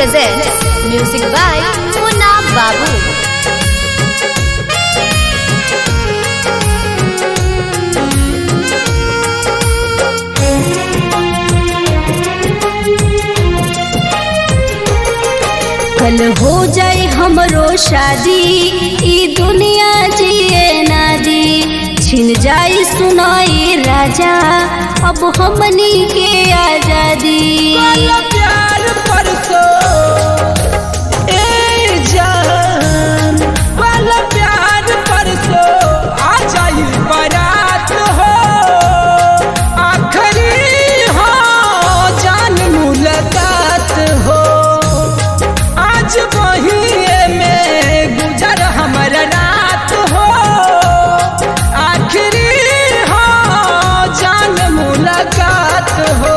presents music by Munna Babu. कल हो जाए हमरो शादी ई दुनिया जिए ना दी छिन जाए सुनाए राजा अब हमनी के आजादी वाला प्यार परसो ए जान वाला प्यार परसो आ जाई बारात हो आखरी हो जान मुलाकात हो आज वही में गुजर हमर रात हो आखरी हो जान मुलाकात हो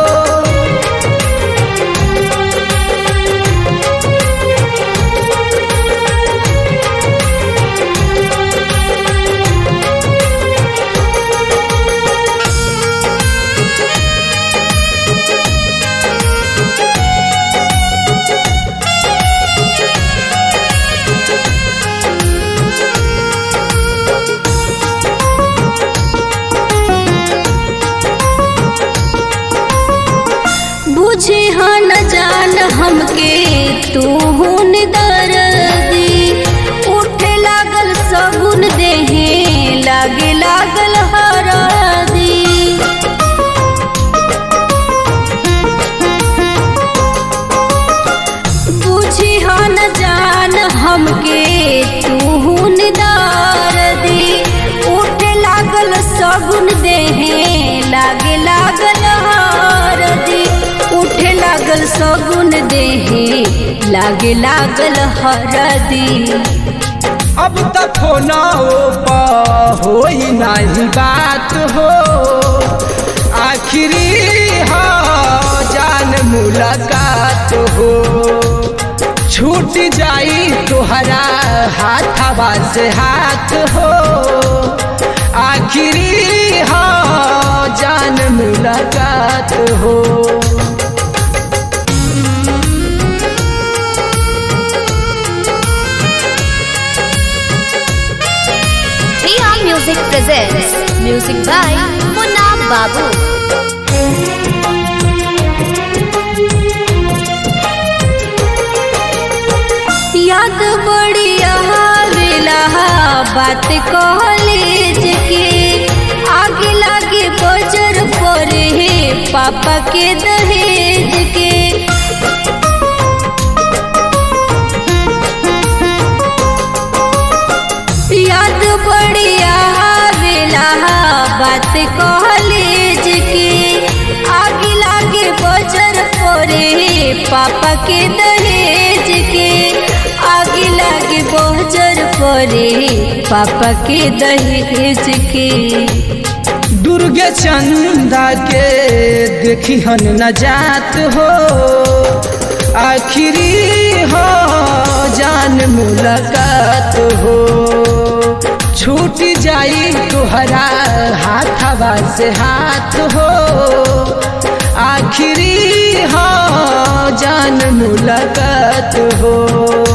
बुझे हाँ न जान हमके तू हुन दर्दी उठे लागल सगुन देहे लागे लागल हरदी बुझी हाँ न जान हमके तू हुन दर्दी उठे लागल सगुन देहे लागे लागल हरदी उठे लागल सगुन देहे लागे लागल हरदी अब तक होना पा हो ही नहीं बात हो आखिरी हो जान मुलाकात हो छूट जाई तुहरा हाथवा से हाथ हो आखिरी हो जान मुलाकात हो Priya Music presents music by Munna Babu. याद बड़ी आवेला बात कॉलेज के आगे लागे बजर पड़े हे पापा के दहेज के याद बड़ी आवेला बात कॉलेज के आगे लागे बजर पड़े हे पापा के दहेज के आगे लागे बजर पड़े हे पापा के दहेज के दुर्गे चंदा के देखी हन न जात हो आखिरी हो जान मुलाकात हो छूट जाई तुहरा हाथवा से हाथ हो आखिरी हो जान मुलाकात हो